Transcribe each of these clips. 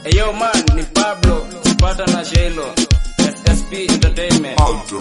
Eyo man ni Pablo Sipata na Shelo SSP Entertainment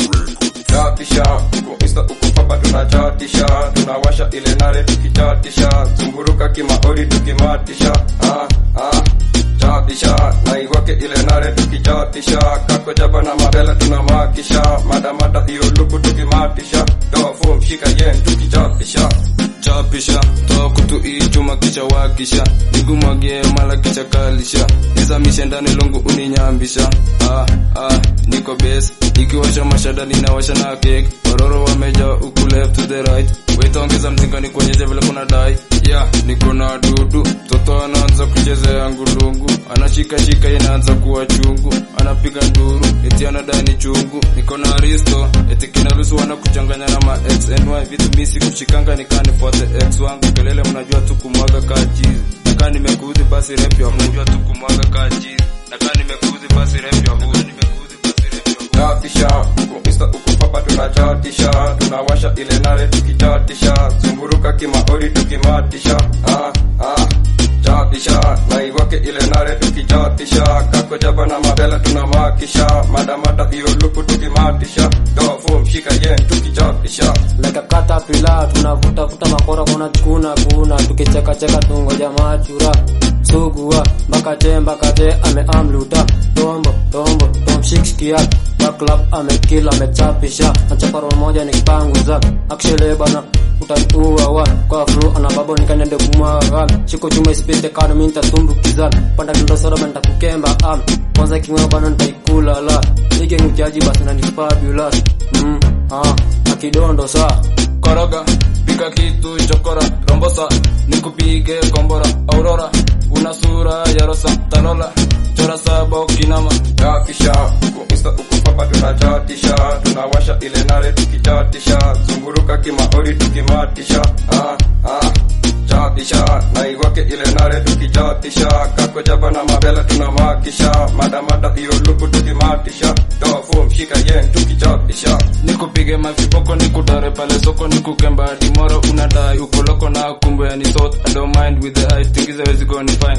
chatisha uko insta uko papa tunachatisha tunawasha ile nare tukichatisha zunguruka kimaori tukimatisha ah, ah, chatisha naiwake ile nare tukichatisha kako jaba na mabela tunamakisha madamada hiyo luku tukimatisha toa fom shika yen tukichatisha chapisha toa kutu ichuma kisha wakisha nigumwagie mala kisha kalisha nizamishe ndani lungu uninyambisha ah, ah, niko base nikiwasha mashada ninawasha na kek waroro wameja uku left to the right wetaongeza mzinga nikuonyeshe vile kuna dai yeah, niko na dudu mtoto anaanza kuchezea ngulungu anashikashika inaanza kuwa chungu anapiga nduru eti anadai ni chungu niko na risto eti kinaruhusu wana kuchanganya na ma x and y vitu misi kushikanga nikanifuate x wangu kelele mnajua tu kumwaga kaa chizi nakaa nimekuudhi basi rep ya mnajua tu kumwaga kaa chizi nakaa nimekuudhi basi rep ya huyu nimekuudhi basi rep ya huyu chatisha uko insta uko papa tunachatisha tunawasha ile nare tukichatisha zunguruka kimaori tukimatisha ah, ah, chatisha naiwake ile nare tukichatisha kako jaba na mabela tunamakisha madamada hiyo luku tukimatisha toa fom shika yen tukichatisha like a caterpillar tunavuta vuta makora kuna kuna kuna tukicheka cheka tungoja machura sugua mpaka te mpaka te ameamluta tombo tombo tomshikskia baklap amekila amechapisha nachaparo moja nikipanguza akshele bana utaniua wa kwa flu ana babo nikanende kumwaga shiko chuma isipite kado minta tumbukiza panda ndo soda banta kukemba am kwanza kingwa bana nitaikula la nige ngujaji basi na ni fabulous mm ah akidondo saa koroga pika kitu chokora rombosa nikupige kombora aurora una sura ya rosa talola chora saba ukinama chatisha uko insta uko papa tunachatisha tunawasha ile nare tukichatisha zunguruka kimaori tukimatisha ah, ah, chatisha naiwake ile nare tukichatisha kako jaba na mabela tunamakisha madamada hiyo luku tukimatisha toa fom shika yen tukichatisha nikupige maviboko nikudare pale soko nikukemba dimoro unadai ukoloko na kumbe yani sort I don't mind with the eye tingize wezi go ni fine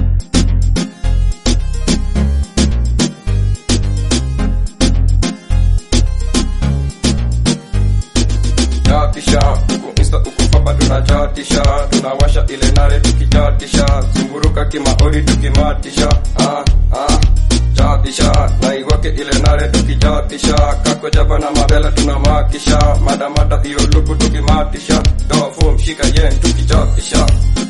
chatisha uko insta uko papa tunachatisha tunawasha ile nare tukichatisha zunguruka kimaori tukimatisha ah, ah, chatisha naiwake ile nare tukichatisha kako jaba na mabela tunamakisha madamada hiyo luku tukimatisha toa fom shika yen tukichatisha